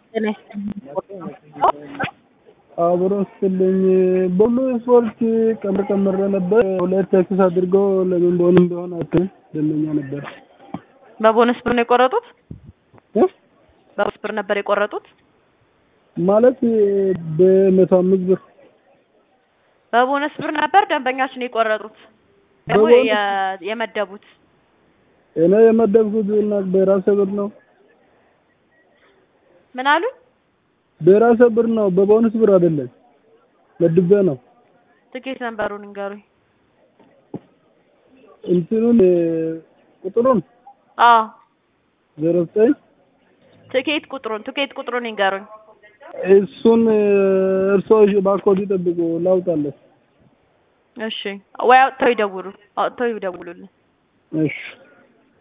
ጤና ይስጥልኝ። አብሮ ስልኝ በሁሉ ስፖርት ቀምር ቀምረ ነበር። ሁለት ተክስ አድርጎ ለምን በሆነ እንደሆነ አትም ደመኛ ነበር በቦነስ ብር ነው የቆረጡት? እ? በቦነስ ብር ነበር የቆረጡት? ማለት በመቶ አምስት ብር በቦነስ ብር ነበር ደንበኛችን የቆረጡት ደግሞ በቦነስ- የ- የመደቡት እኔ የመደብኩት እና በራሴ ብር ነው ምን አሉ? በራሴ ብር ነው በቦነስ ብር አይደለም መድቤ ነው ትኬት ነንበሩን ንገሩኝ። እንትኑን እ፣ ቁጥሩን አዎ ዜሮ ዘጠኝ ትኬት ቁጥሩን ትኬት ቁጥሩን ንገሩኝ። እሱን እ፣ እርስዎ ባኮድ ይጠብቁ ላውጣለሁ እሺ ወይ አውጥተው ይደውሉ አውጥተው ይደውሉልን። እሺ